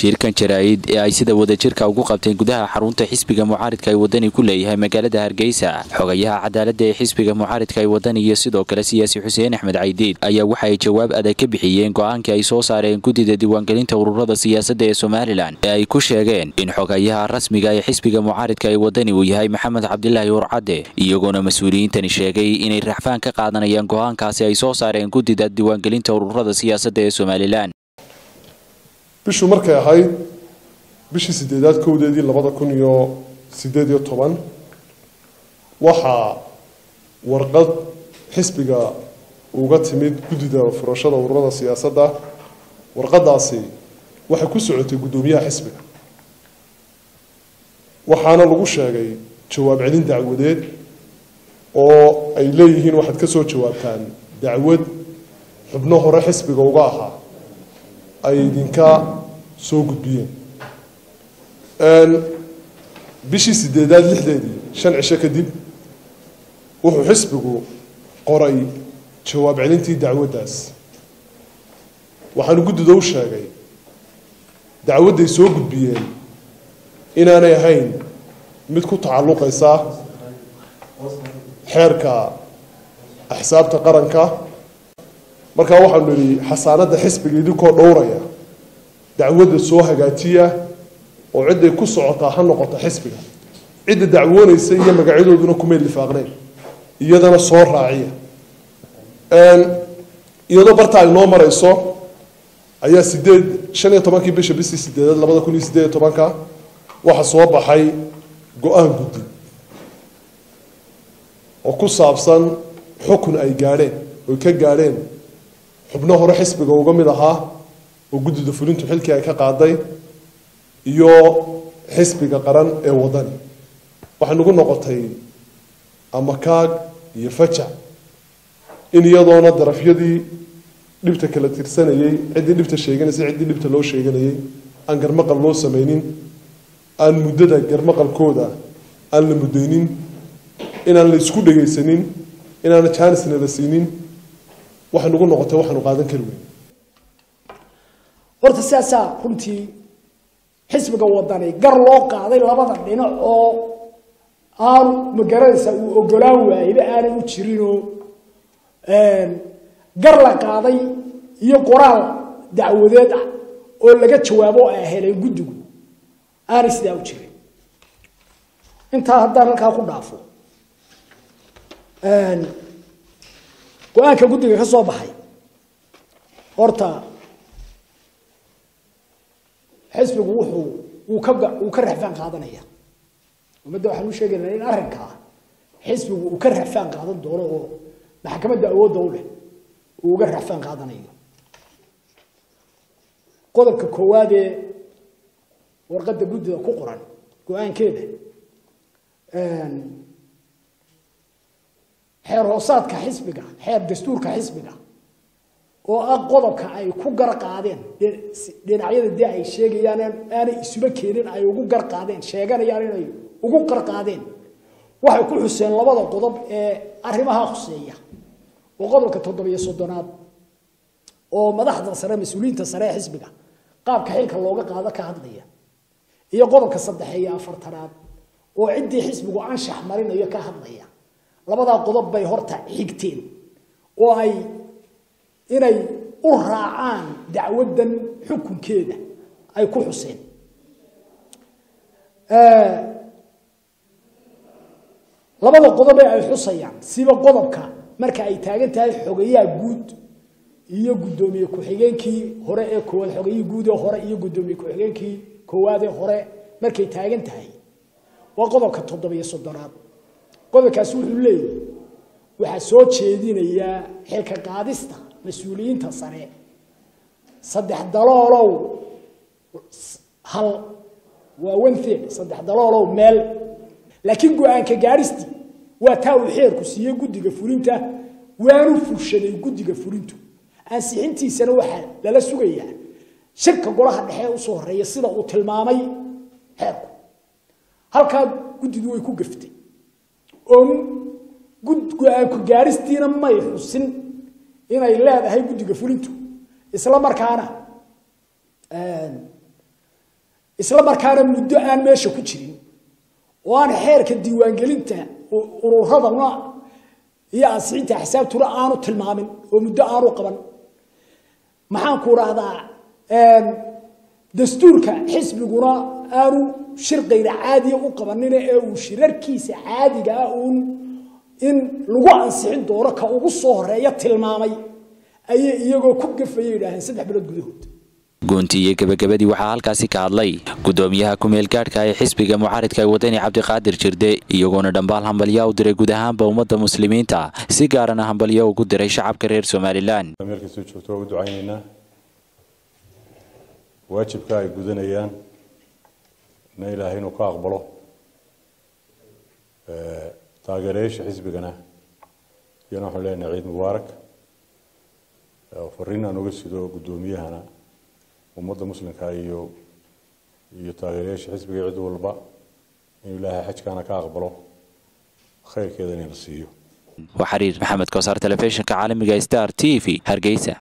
shirkan jaraa'id ee ay sida wadajirka ugu qabteen gudaha xarunta xisbiga mucaaridka ay wadani ku leeyahay magaalada hargeysa xogayaha cadaaladda ee xisbiga mucaaridka ay wadani iyo sidoo kale siyaasi xuseen axmed caydiid ayaa waxa ay jawaab adag ka bixiyeen go-aankii ay soo saareen guddida diiwaangelinta ururada siyaasadda ee somalilan ee ay ku sheegeen in xogayaha rasmiga ee xisbiga mucaaridka ay wadani uu yahay maxamed cabdilaahi urcadde iyagoona mas-uuliyiintani sheegay inay raxfaan ka qaadanayaan go-aankaasi ay soo saareen guddida diiwaangelinta ururada siyaasadda ee somalilan bishu markay ahayd bishii sideedaad kowdeedii labada kun iyo sideed iyo toban waxaa warqad xisbiga uga timid guddida furashada ururada siyaasadda warqadaasi waxay ku socotay guddoomiyaha xisbiga waxaana lagu sheegay jawaab celin dacwadeed oo ay leeyihiin waxaad ka soo jawaabtaan dacwad xubno hore xisbiga uga ahaa ay idinka soo gudbiyeen bishii sideedaad lixdeedii shan cisho kadib wuxuu xisbigu qoray jawaab celintii dacwaddaas waxaanu guddida u sheegay dacwadday soo gudbiyeen inaanay ahayn mid ku tacalluqaysa xeerka axsaabta qaranka markaa waxaanu nidhi xasaanadda xisbiga idinkoo dhowraya dacwadda soo hagaajiya oo cidday ku socotaa ha noqota xisbiga cidda dacwoonaysa iyo magacyadooduna kumay lifaaqneen iyadana soo raaciya iyadoo barta ay noo marayso ayaa sideed shan iyo tobankii bisha bishii sideedaad labada kun iyo sideed iyo tobanka waxaa soo baxay go-aan guddi oo ku saabsan xukun ay gaadheen oy ka gaadheen xubno hore xisbiga uga mid ahaa oo guddida fulintu xilkii ay ka qaaday iyo xisbiga qaran ee wadani waxay nagu noqotay amakaag iyo fajac in iyadoona darafyadii dhibta kala tirsanayey ciddii dhibta sheeganaysay ciddii dhibta loo sheeganayay aan garmaqal loo samaynin aan muddada garmaqalkooda aan la muddaynin inaan la isku dhegaysanin inaana jaanisna la siinin waxay nagu noqotay waxaanu qaadan kari weyn horta sidaasaa runtii xisbiga wadani gar loo qaaday labada dhinac oo aanu magaranaysa uu ogolaan waayba aanay u jirinoo gar la qaaday iyo qoraal dacwadeed ah oo laga jawaabo ay heleen guddigu aanay sidaa u jirin intaa haddaan halkaa ku dhaafo go-aanka guddiga ka soo baxay horta xisbigu wuxuu uu ka uu ka raxfaan qaadanaya ummadda waxaan u sheegaynaa in arrinkaa xisbigu uu ka raxfaan qaadan doono oo maxkamadda awoodda u leh uu uga raxfaan qaadanayo qodobka koowaad ee warqadda guddida ku qoran go-aankeeda xeer hoosaadka xisbiga xeer dastuurka xisbiga oo ah qodobka ay ku gar qaadeen dhinacyada dee ay sheegayaan aanay isuba keenin ay ugu gar qaadeen sheeganayaan inay ugu gar qaadeen waxay ku xuseen labada qodob ee arrimaha khuseeya oo qodobka toddobiyo soddonaad oo madaxda sare mas-uuliyiinta sare ee xisbiga qaabka xilka looga qaado ka hadlaya iyo qodobka saddexiyo afartanaad oo ciddii xisbigu anshax marinayo ka hadlaya labadaa qodob bay horta xigteen oo ay inay u raacaan dacwaddan xukunkeeda ay ku xuseen labada qodob ee ay xusayaan siba qodobka marka ay taagan tahay xogayaha guud iyo guddoomiye ku-xigeenkii hore ee koowaad xogayihii guud ee hore iyo guddoomiye ku-xigeenkii koowaad ee hore markay taagan tahay waa qodobka toddobiyo soddonaad qodobkaasi wuxuu leeyahy waxaa soo jeedinayaa xilka qaadista mas-uuliyiinta sare saddex daloolow hal waa one third saddex daloolow meel laakiin go-aanka gaadhistii waa taa uu xeerku siiyey guddiga fulinta waanu fushaday guddiga fulintu ansixintiisana waxaa lala sugayaa shirka golaha dhexe usoo horeeya sida uu tilmaamay xeerku halkaa guddidu way ku gaftay oo go-aanku gaadhistiina may xusin inay leedahay guddiga fulintu isla markaana isla markaana muddo aan meesha ku jirin oo aan xeerka diiwaangelinta ururadana iyo ansixinta axsaabtuna aanu tilmaamin oo muddo aanu qaban maxaan ku dhahdaa dastuurka xisbiguna aanu shir kayra caadiya u qabanina ee uu shirarkiisa caadiga ah uun in lagu ansixin doono ka ugu soo horeeya tilmaamay ayay iyagoo ku gafaya yidhaaheen saddex bilood gudahood goonti iyo gebagabadii waxaa halkaasi ka hadlay gudoomiyaha ku-meel gaadhka ee xisbiga mucaaridka ee wadani cabdiqaadir jirde iyagoona dhambaal hambalya u diray guud ahaanba ummadda muslimiinta si gaarana hambalyo ugu diray shacabka reer somalilan meel kastoo joogto waa u ducaynaynaa waajibka ay gudanayaan na ilaahay inuu ka aqbalo taageerayaasha xisbigana iyana waxaan leenahay ciid mubaarak fariin aan uga sido guddoomiyahana ummadda muslimka iyo iyo taageerayaasha xisbiga cid walba inuu ilaahay xajkaana ka aqbalo khayrkeeda inayna siiyo waa xiriir maxamed kosaar telefishinka caalamiga star t v hargeysa